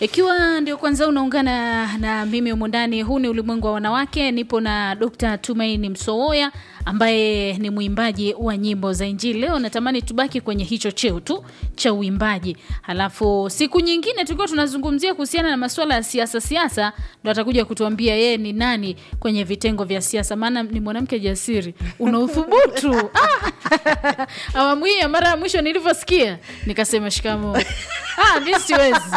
Ikiwa ndio kwanza unaungana na mimi humu ndani, huu ni ulimwengu wa wanawake. Nipo na Dr. Tumaini Msooya ambaye ni mwimbaji wa nyimbo za Injili. Leo natamani tubaki kwenye hicho cheo tu cha uimbaji, halafu siku nyingine tukiwa tunazungumzia kuhusiana na masuala ya siasa siasa, ndo atakuja kutuambia yeye ni nani kwenye vitengo vya siasa, maana ni mwanamke jasiri, una uthubutu ah! awamu hii ya mara ya mwisho nilivyosikia nikasema shikamo. Ah, mi siwezi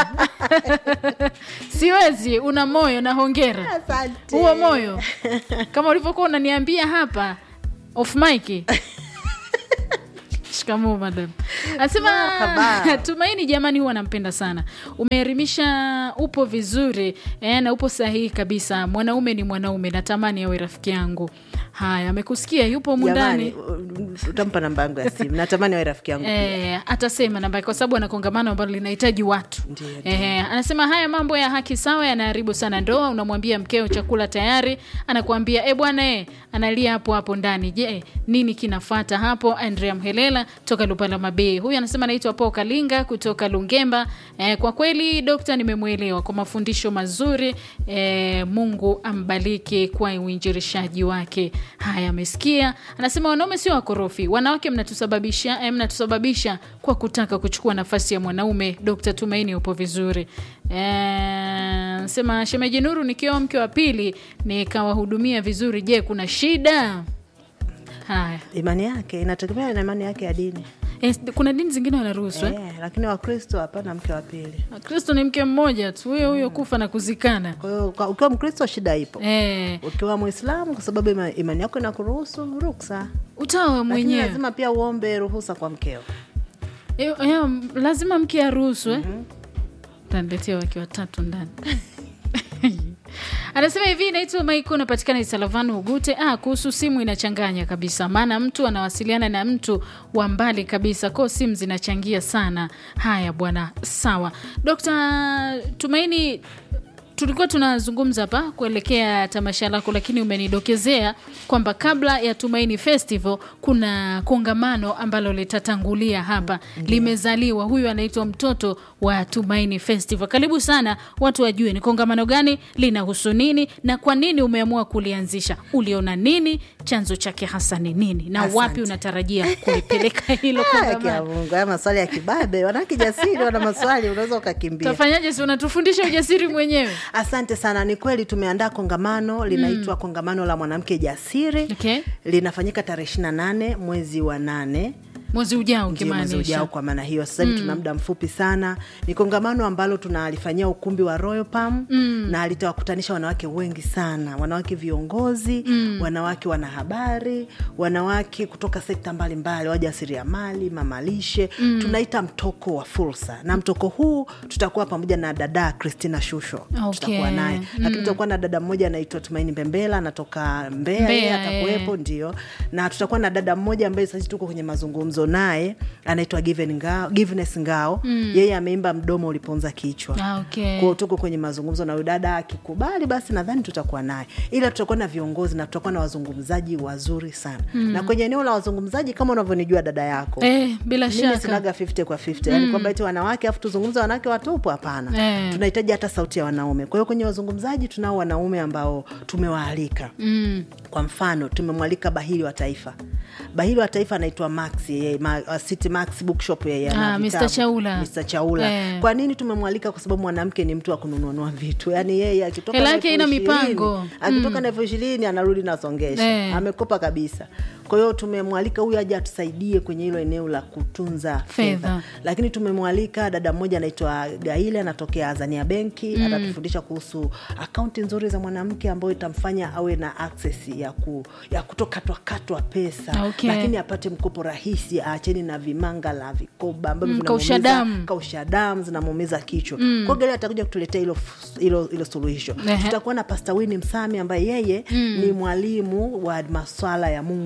siwezi. Una moyo na hongera. Asante. Huo moyo kama ulivyokuwa unaniambia hapa off mic. Shikamoo madam. Anasema Marhaba. Tumaini, jamani, huwa nampenda sana. Umeelimisha, upo vizuri eh, na upo sahihi kabisa. Mwanaume ni mwanaume, natamani awe rafiki yangu. Haya, amekusikia, yupo humu ndani. Jamani, utampa namba yangu ya simu. Natamani awe rafiki yangu. Eh, atasema namba kwa sababu ana kongamano ambalo linahitaji watu. Ndiyo, Eh, anasema haya mambo ya haki sawa yanaharibu sana ndoa. Unamwambia mkeo chakula tayari, anakuambia e bwana eh, analia hapo hapo ndani. Je, nini kinafata hapo? Andrea Mhelela toka Lupala Mabei. Huyu anasema anaitwa Paul Kalinga kutoka Lungemba. Eh, kwa kweli dokta, nimemwelewa kwa mafundisho mazuri. Eh, Mungu ambariki kwa uinjirishaji wake. Haya, amesikia. Anasema wanaume sio wakorofi, wanawake mnatusababisha eh, mnatusababisha kwa kutaka kuchukua nafasi ya mwanaume. Dr. Tumaini upo vizuri. Eh, Anasema shemeji Nuru, nikiwa mke wa pili nikawahudumia vizuri, je, kuna shida? Haya, Imani yake inategemea na imani yake ya dini eh, kuna dini zingine wanaruhusu eh? eh, lakini Wakristo hapana mke wa pili. Kristo ni mke mmoja tu, huyo huyo kufa na kuzikana. Kwa hiyo kwa- ukiwa Mkristo shida ipo, Eh, ukiwa Mwislamu kwa sababu ima- imani yako inakuruhusu ruksa, utawa lakini mwenyewe lazima pia uombe ruhusa kwa mkeo. Eh, eh, lazima mke aruhusu eh? Taniletea wake watatu ndani anasema hivi naitwa maiko napatikana isalavanu ugute ah, kuhusu simu inachanganya kabisa maana mtu anawasiliana na mtu wa mbali kabisa ko simu zinachangia sana haya bwana sawa dokta tumaini tulikuwa tunazungumza hapa kuelekea tamasha lako lakini umenidokezea kwamba kabla ya tumaini festival kuna kongamano ambalo litatangulia hapa limezaliwa huyu anaitwa mtoto wa tumaini festival karibu sana watu wajue ni kongamano gani linahusu nini na kwa nini umeamua kulianzisha uliona nini chanzo chake hasa ni nini na Asante. wapi unatarajia kulipeleka hilo Ah, kia kongamano Mungu, haya maswali ya kibabe, wanawake jasiri wana maswali, unaweza ukakimbia. tafanyaje si unatufundisha ujasiri mwenyewe Asante sana. Ni kweli tumeandaa kongamano linaitwa kongamano la mwanamke jasiri. Okay. Linafanyika tarehe ishirini na nane mwezi wa nane mwezi ujao ndio mwezi ujao. ukimaanisha Kwa maana hiyo sasa hivi tuna muda mfupi sana. Ni kongamano ambalo tunalifanyia ukumbi wa Royal Palm na litawakutanisha wanawake wengi sana, wanawake viongozi, wanawake wanahabari, wanawake kutoka sekta mbalimbali, wajasiriamali, mamalishe. Tunaita mtoko wa fursa, na mtoko huu tutakuwa pamoja na dada Christina Shusho Okay. tutakuwa naye, lakini tutakuwa na dada mmoja anaitwa Tumaini Mbembela anatoka Mbeya, Mbeya, yeye eh. atakuwepo ndio na tutakuwa na dada mmoja ambaye sasa tuko kwenye mazungumzo naye anaitwa Given Ngao, Giveness Ngao yeye ameimba mdomo uliponza kichwa Ah, okay. kwao tuko kwenye mazungumzo na huyu dada akikubali basi nadhani tutakuwa naye ila tutakuwa na viongozi na tutakuwa na wazungumzaji wazuri sana na kwenye eneo la wazungumzaji kama unavyonijua dada yako Eh, bila mimi shaka sinaga 50 kwa 50 yani kwamba eti wanawake afu tuzungumze wanawake watupu hapana Eh. tunahitaji hata sauti ya wanaume kwa hiyo kwenye wazungumzaji tunao wanaume ambao tumewaalika mm. kwa mfano tumemwalika bahili wa taifa bahili wa taifa anaitwa max yeye ma, uh, city max bookshop yeye ana Ah, vitabu. Mr. Chaula. Mr. Chaula Eh. kwa nini tumemwalika kwa sababu mwanamke ni mtu wa kununua vitu yani yeye akitoka Hela na yake elfu haina ishirini, mipango. akitoka na elfu ishirini anarudi nasongesha Eh. amekopa kabisa kwa hiyo tumemwalika huyu aje atusaidie kwenye hilo eneo la kutunza Fedha. fedha lakini tumemwalika dada mmoja anaitwa gaile anatokea azania benki atatufundisha kuhusu akaunti nzuri za mwanamke ambayo itamfanya awe na access ya, ku, ya kutokatwakatwa pesa Okay. lakini apate mkopo rahisi aacheni na vimanga la vikoba ambavyo Mm, vinamuumiza- kausha damu. kausha damu zinamuumiza kichwa mm. kwa gari atakuja kutuletea hilo f- hilo hilo suluhisho Ehe. tutakuwa na pasta wini msami ambaye yeye ni mwalimu wa maswala ya mungu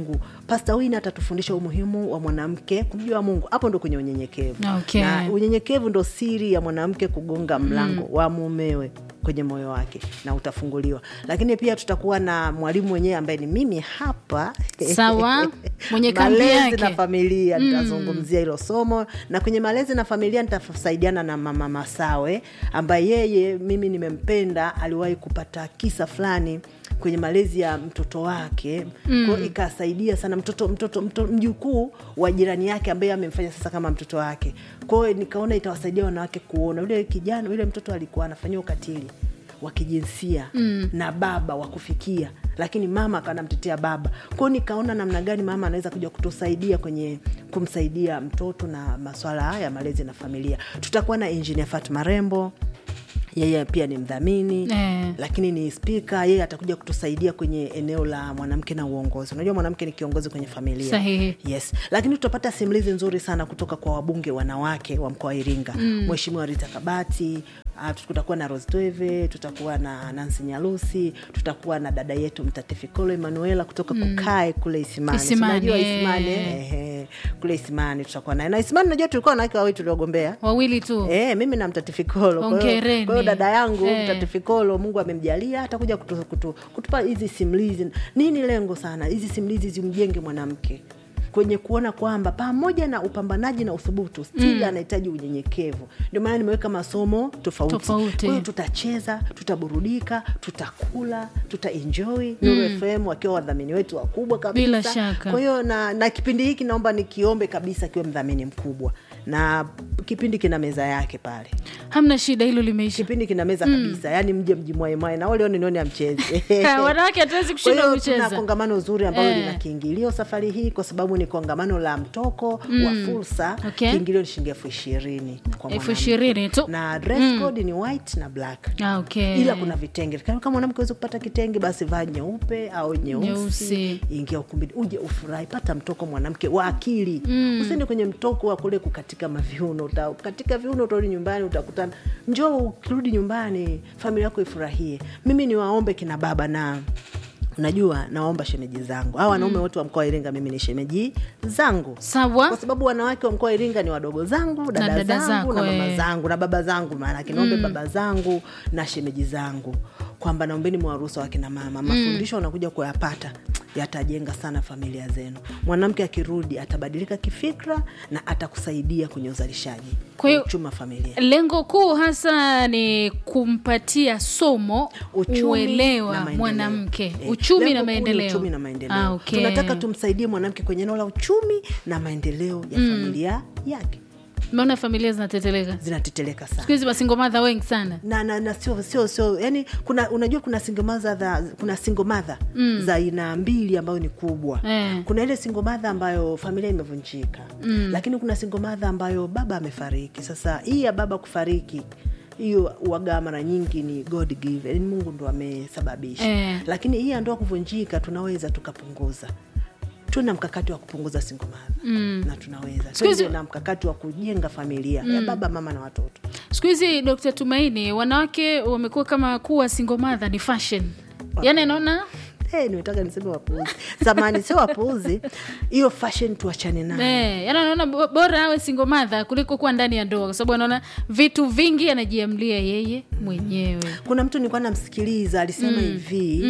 pasta wini atatufundisha umuhimu wa mwanamke kumjua mungu hapo ndo kwenye unyenyekevu Okay. na unyenyekevu ndo siri ya mwanamke kugonga mlango mm. wa mumewe kwenye moyo wake na utafunguliwa lakini pia tutakuwa na mwalimu mwenyewe ambaye ni mimi hapa Sawa. Mwenye kambi malezi yake. na familia nitazungumzia hilo somo na kwenye malezi na familia nitasaidiana na mama masawe ambaye yeye mimi nimempenda aliwahi kupata kisa fulani kwenye malezi ya mtoto wake mm. kwao ikasaidia sana mtoto mtoto, mtoto mjukuu wa jirani yake ambaye amemfanya sasa kama mtoto wake kwao nikaona itawasaidia wanawake kuona yule kijana yule mtoto alikuwa anafanyia ukatili wa kijinsia mm. na baba wa kufikia lakini mama akawa anamtetea baba kwao nikaona namna gani mama anaweza kuja kutusaidia kwenye kumsaidia mtoto na maswala haya ya malezi na familia tutakuwa na engineer fatma rembo yeye pia ni mdhamini Eh. lakini ni spika yeye atakuja kutusaidia kwenye eneo la mwanamke na uongozi unajua mwanamke ni kiongozi kwenye familia Sahihi. yes lakini tutapata simulizi nzuri sana kutoka kwa wabunge wanawake wa mkoa wa iringa mheshimiwa rita kabati Uh, tutakuwa na rostweve tutakuwa na nansi nyalusi tutakuwa na dada yetu mtatifikolo emanuela kutoka kukae kule isimani Isimani, Unajua eh. isimani eh, eh, kule isimani tutakuwa naye na isimani najua tulikuwa wanawake wawili tuliogombea wawili tu Eh, mimi na mtatifikolo Kwa hiyo- Hongereni. kwa hiyo dada yangu Eh. mtatifikolo mungu amemjalia atakuja kutu, kutu, kutupa hizi simulizi nini lengo sana hizi simulizi zimjenge mwanamke kwenye kuona kwamba pamoja na upambanaji na uthubutu stili anahitaji unyenyekevu ndio maana nimeweka masomo tofauti Tofauti. kwa hiyo tutacheza tutaburudika tutakula tutaenjoy Nuru fm wakiwa wadhamini wetu wakubwa kabisa Bila shaka. kwa hiyo na, na kipindi hiki naomba nikiombe kabisa kiwe mdhamini mkubwa na kipindi kina meza yake pale hamna shida hilo limeisha kipindi kina meza kabisa yani mje mjimwaemwae na wale nione amcheze wanawake hatuwezi kwa kushinda hiyo tuna kucheza kongamano zuri ambalo Eh. lina kiingilio safari hii kwa sababu ni kongamano la mtoko wa fursa Okay. kiingilio ni shilingi elfu ishirini kwa elfu mwanamke. ishirini tu na dress code ni white na black Ah, okay. ila kuna vitenge kama kama mwanamke awezi kupata kitenge basi vaa nyeupe au nyeusi Nyeusi. ingia ukumbini uje ufurahi pata mtoko mwanamke wa akili mm. usiende kwenye mtoko wa kule kukatika maviuno uta, katika viuno utarudi nyumbani utakutana njoo ukirudi nyumbani familia yako ifurahie mimi niwaombe kina baba na unajua nawaomba shemeji zangu hawa wanaume wote wa mkoa wa iringa mimi ni shemeji zangu sawa kwa sababu wanawake wa mkoa wa Iringa ni wadogo zangu, dada, dada zangu zako, na mama eh. zangu na baba zangu, maanake naombe baba zangu na shemeji zangu kwamba naombeni mwaruhusa wakina mama, mafundisho wanakuja kuyapata yatajenga sana familia zenu. Mwanamke akirudi atabadilika kifikra na atakusaidia kwenye uzalishaji Kwa hiyo- wa uchumi wa familia. lengo kuu hasa ni kumpatia somo Uchumi na uelewa maendeleo. mwanamke Eh, uchumi lengo na kuu ni maendeleo uchumi na maendeleo. Ah, okay. Tunataka tumsaidie mwanamke kwenye eneo la uchumi na maendeleo ya familia yake. maona familia zinateteleka Zinateteleka sana. siku hizi masingomadha wengi sana na, na, na sio sio sio yani kuna unajua kuna single mother za, kuna single mother mm. za aina mbili ambayo ni kubwa Eh. kuna ile single mother ambayo familia imevunjika mm. lakini kuna single mother ambayo baba amefariki sasa hii ya baba kufariki hiyo waga mara nyingi ni god give yani mungu ndo amesababisha Eh. lakini hii ya ndoa kuvunjika tunaweza tukapunguza tuna mkakati wa kupunguza single mother mm. na tunaweza Siku hizi- tuwe na mkakati wa kujenga familia ya baba mama na watoto siku hizi dkt tumaini wanawake wamekuwa kama kuwa singomadha ni fashion yaani anaona Hey, nimetaka niseme wapuuzi zamani sio wapuuzi hiyo fashion tuachane nayo Eh, yaani anaona bo- bora awe singomadha kuliko kuwa ndani ya ndoa kwa sababu anaona vitu vingi anajiamlia yeye mwenyewe kuna mtu nilikuwa namsikiliza alisema hivi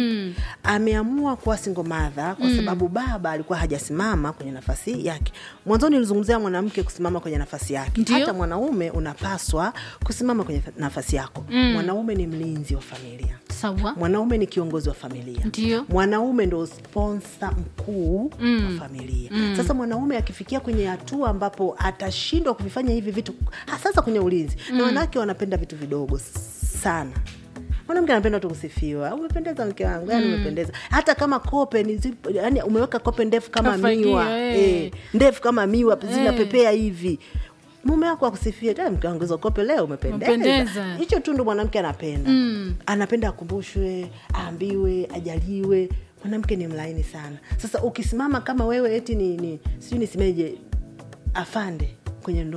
ameamua kuwa single mother kwa sababu baba alikuwa hajasimama kwenye nafasi yake mwanzoni nilizungumzia mwanamke kusimama kwenye nafasi yake Ndio. hata mwanaume unapaswa kusimama kwenye nafasi yako mwanaume ni mlinzi wa familia sawa mwanaume ni kiongozi wa familia Ndio. mwanaume ndo sponsa mkuu wa familia sasa mwanaume akifikia kwenye hatua ambapo atashindwa kuvifanya hivi vitu sasa kwenye ulinzi na wanawake wanapenda vitu vidogo sana mwanamke anapenda tu kusifiwa umependeza mke wangu yani umependeza hata kama kope ni zipo, yani umeweka kope ndefu kama Kafagia, miwa eh. eh, ndefu kama miwa zinapepea hivi mume wako akusifia "Eh, mke wangu hizo kope leo umependeza Umependeza. hicho tu ndo mwanamke anapenda anapenda akumbushwe aambiwe ajaliwe mwanamke ni mlaini sana sasa ukisimama kama wewe eti ni, ni sijui nisimeje afande kwenye ndoa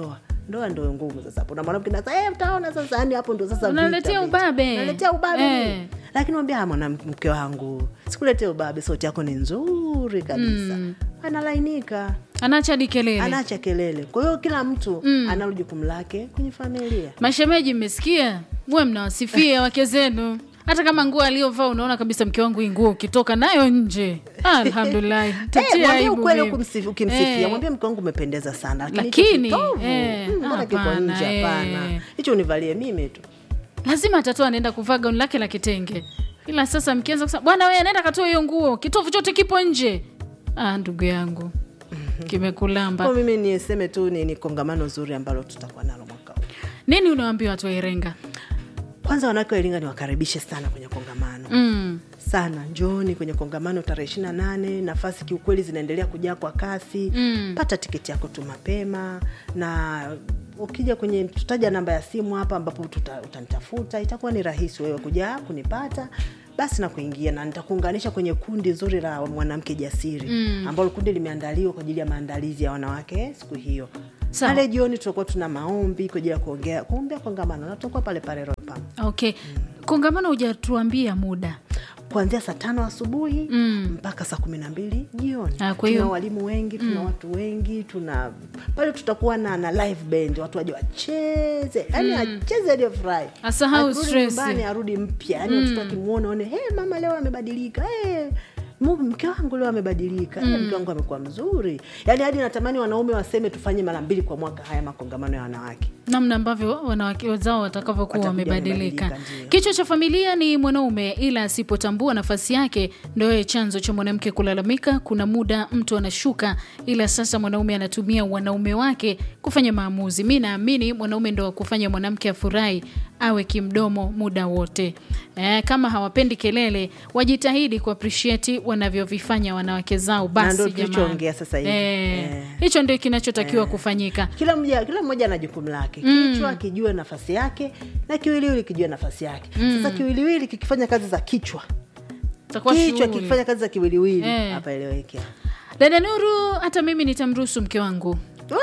ndoa ndo ngumu sasa hapo na mwanamke nasa eh, utaona sasa yani hapo ndo sasa vita, Unaletea vita. ubabe. Unaletea ubabe Eh. lakini mwambia "Ah, mwanamke wangu sikuletea ubabe sauti yako ni nzuri kabisa analainika anaacha hadi kelele anaacha kelele kwa hiyo kila mtu mm. analo jukumu lake kwenye familia mashemeji mmesikia muwe mnawasifia wake zenu hata kama nguo aliyovaa unaona kabisa mke wangu hii nguo ukitoka nayo nje alhamdulillahi Eh, tatia mwambie aibu ukweli mimi. ukimsifu- ukimsifia Eh. mwambie mke wangu umependeza sana lakini hicho Lakini, kitovu, eh, mm, mbona kiko hapana, nje hapana eh. hicho univalie mimi tu lazima atatoa anaenda kuvaa gauni lake la kitenge ila sasa mkianza kusema bwana wewe anaenda katoa hiyo nguo kitovu chote kipo nje ah, ndugu yangu kimekulamba kwa mimi niseme tu ni, ni kongamano zuri ambalo tutakuwa nalo mwaka huu nini unawaambia watu wa irenga kwanza wanawake wa iringa niwakaribishe sana kwenye kongamano mm. sana njooni kwenye kongamano tarehe ishiri na nane nafasi kiukweli zinaendelea kujaa kwa kasi Mm. pata tiketi yako tu mapema na ukija kwenye tutaja namba ya simu hapa ambapo tuta, utanitafuta itakuwa ni rahisi wewe kuja kunipata basi na kuingia na nitakuunganisha kwenye kundi zuri la mwanamke jasiri mm. ambalo kundi limeandaliwa kwa ajili ya maandalizi ya wanawake siku hiyo Sawa. pale jioni tutakuwa tuna maombi kwa ajili ya kuongea kuombea kongamano na tutakuwa pale pale Royal Palm okay kongamano hujatuambia muda kuanzia saa tano asubuhi Mm. mpaka saa kumi na mbili jioni Ah, kwa hiyo- tuna walimu wengi tuna watu wengi tuna pale tutakuwa na, na live band watu waje wacheze yani acheze aliyofurahi Asahau Akirudi stress. nyumbani arudi mpya yani watoto akimwona one hey, mama leo amebadilika hey, mu- mke wangu leo amebadilika hey, mke wangu amekuwa mzuri yani hadi natamani wanaume waseme tufanye mara mbili kwa mwaka haya makongamano ya wanawake namna ambavyo wanawake wenzao watakavyokuwa Watakuja wamebadilika wamebadilika, ndio. kichwa cha familia ni mwanaume ila asipotambua nafasi yake ndo yeye chanzo cha mwanamke kulalamika kuna muda mtu anashuka ila sasa mwanaume anatumia wanaume wake kufanya maamuzi mi naamini mwanaume ndo wa kufanya mwanamke afurahi awe kimdomo muda wote eh, kama hawapendi kelele wajitahidi kuappreciate wanavyovifanya wanawake zao basi ndio jamani. tulichoongea sasa hivi. eh, Eh. hicho ndio kinachotakiwa kufanyika kila mmoja kila mmoja ana jukumu lake kichwa kijue nafasi yake na kiwiliwili kijue nafasi yake sasa kiwiliwili kikifanya kazi za kichwa Itakuwa kichwa shughuli. kikifanya kazi za kiwiliwili Eh. hapa eleweke dada nuru hata mimi nitamruhusu mke wangu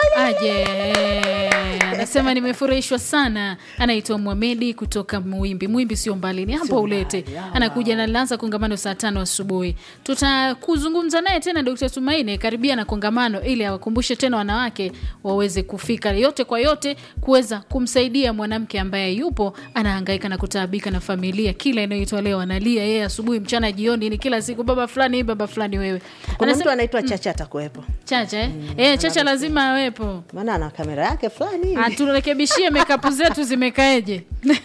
aje anasema nimefurahishwa sana anaitwa mwamedi kutoka mwimbi mwimbi sio mbali ni hapo Sio ulete mbali, ah. anakuja na lanza kongamano saa tano asubuhi tutakuzungumza naye tena dkt tumaini karibia na kongamano ili awakumbushe tena wanawake waweze kufika yote kwa yote kuweza kumsaidia mwanamke ambaye yupo anahangaika na kutaabika na familia kila inayoitwa leo analia yeye asubuhi mchana jioni ni kila siku baba fulani baba fulani wewe kuna Anasema- mtu anaitwa chacha atakuwepo chacha eh? eh, chacha lazima awepo maana ana kamera yake fulani hivi. aturekebishie mekapu zetu zimekaeje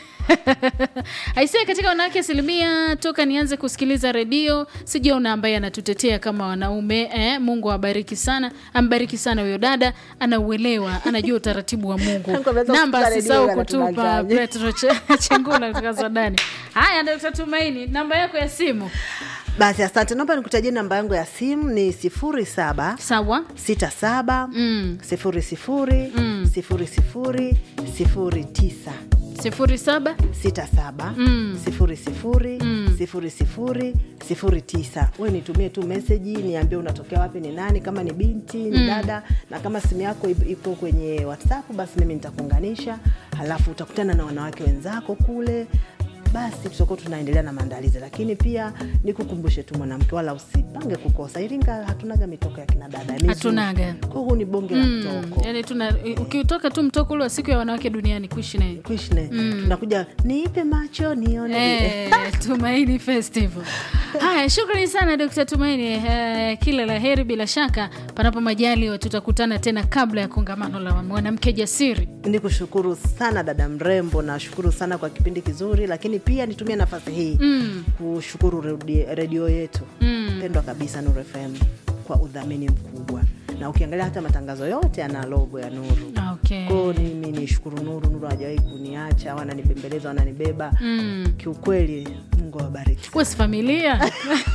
aisee katika wanawake asilimia toka nianze kusikiliza redio sijaona ambaye anatutetea kama wanaume eh, mungu awabariki sana ambariki sana huyo dada anauelewa anajua utaratibu wa mungu Tangu ameanza namba kusikiza asisahau redio kutupa anatudanganya. petro Che- chengula kutoka sudani haya dokta tumaini namba yako ya simu basi asante naomba nikutajie namba yangu ya simu ni sifuri saba sawa sita saba Mm. sifuri sifuri sifuri sifuri sifuri tisa sifuri saba sita saba sifuri sifuri sifuri sifuri sifuri tisa we nitumie tu meseji niambie unatokea wapi ni nani kama ni binti ni dada na kama simu yako ip- ipo kwenye whatsapp basi mimi nitakuunganisha halafu utakutana na wanawake wenzako kule basi tutakuwa tunaendelea na maandalizi lakini pia nikukumbushe tu mwanamke wala usipange kukosa iringa hatunaga mitoko ya kina dada mizuri. Hatunaga. Kwa huu ni bonge la mtoko yani tuna ukitoka tu mtoko ule wa siku ya wanawake duniani kuishi naye Krishna, tunakuja niipe macho nione Eh, Tumaini Festival. Haya, shukrani sana Dkt. Tumaini. Eh, kila la heri bila shaka, panapo majaliwa tutakutana tena kabla ya kongamano la mwanamke jasiri. ni kushukuru sana dada mrembo nashukuru sana kwa kipindi kizuri lakini pia nitumie nafasi hii Mm. kushukuru redi- redio yetu Mm. pendwa kabisa Nuru FM kwa udhamini mkubwa na ukiangalia hata matangazo yote yana logo ya Nuru Okay. kwao mimi nishukuru Nuru Nuru hajawahi kuniacha wananibembeleza wananibeba Mm. kiukweli Mungu awabariki Wesi familia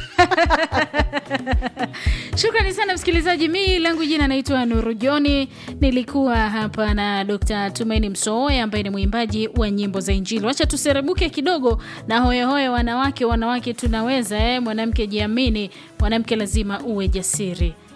shukrani sana msikilizaji mi langu jina naitwa nuru joni nilikuwa hapa na dr tumaini msooya ambaye ni mwimbaji wa nyimbo za injili wacha tuserebuke kidogo na hoyehoye wanawake wanawake tunaweza eh? mwanamke jiamini mwanamke lazima uwe jasiri